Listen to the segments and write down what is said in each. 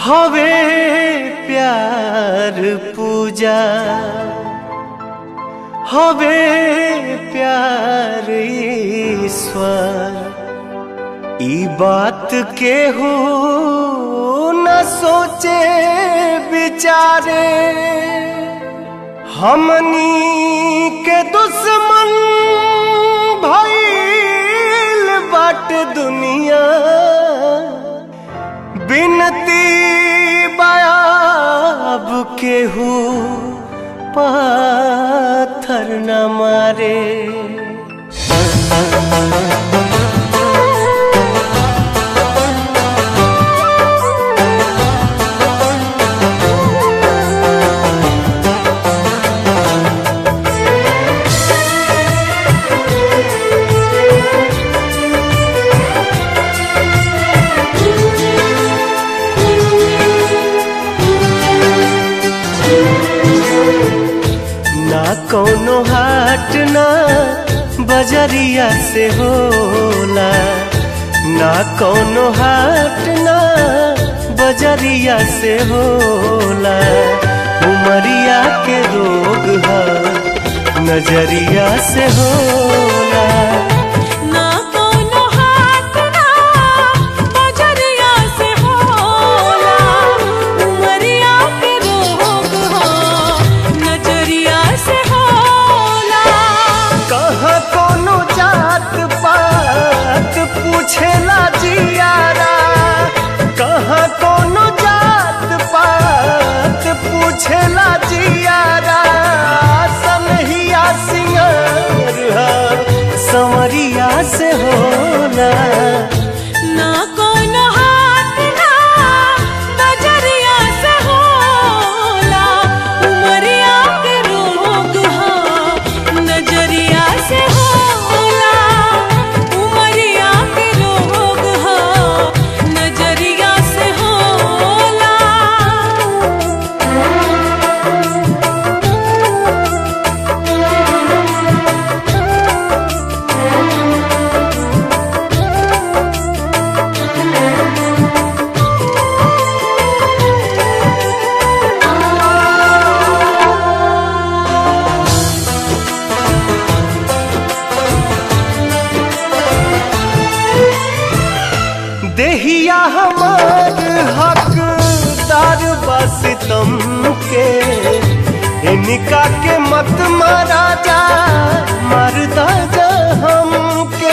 हवे प्यार पूजा हवे प्यार ईश्वर ई बात के हो न सोचे बिचारे हमनी के दुश्मन भइल बाट दुनिया बिनती बयाब केहू पाथर न मारे ना कौनो हाट ना बजरिया से होला ना कौनो हाट ना बजरिया से होला उमरिया के रोग है नजरिया से होला ना कोनो हाथ ना बजरिया से होला उमरिया के रोग हो नजरिया से होला कहाँ कोनो जात पात पूछेला जियारा कहाँ कोनो जात पात पूछेला जियारा सनहिया सिंगार हा, संवरिया से होला ना कोनो हाथ ना बजरिया से होला उमरिया के रोग हो नजरिया से होला उमरिया के रोग हो नजरिया से होला देहिया हमार हकदार बस तुम के इनका के मत मारा जा मरदा जा हमके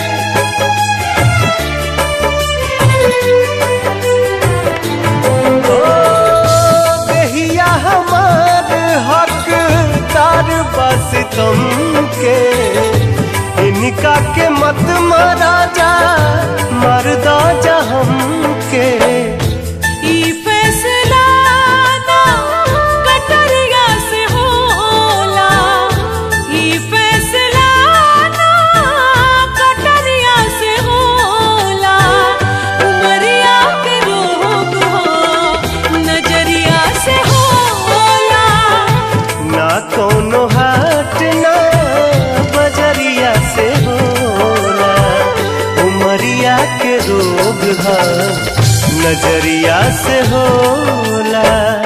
ओ, देहिया हमार हकदार बस तुम के इनका के मत मारा जा मरदा जा हमके ई फैसला ना कटरिया से होला ई फैसला ना कटरिया से होला उमरिया के रोग हो नजरिया से होला ना कोनो हाट ना बजरिया से होला उमरिया के रोग है नजरिया से होला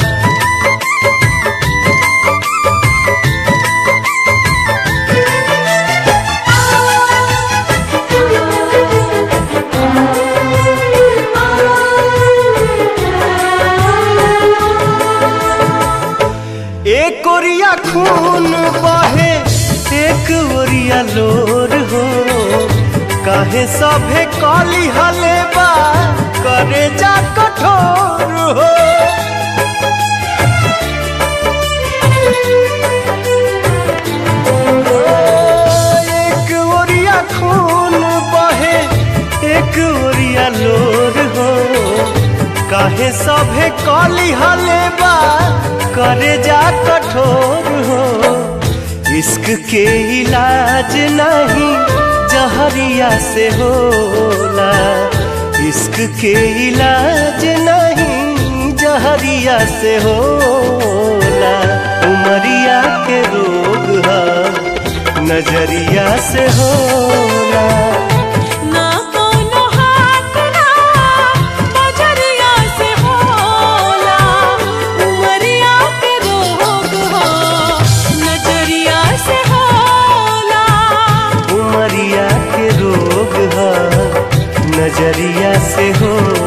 एक ओरिया खून बहे एक ओरिया लोर हो काहे सभे कली हले बा करे जा कठोर हो एक ओरिया खून बहे एक ओरिया लोर हो काहे सभे कली हले बा करे जा कठोर हो इश्क के इलाज नहीं जहरिया से होला इश्क के इलाज नहीं जहरिया से होला उमरिया के रोग है नजरिया से होला ना कोनो हाथ ना बजरिया से होला नजरिया से होला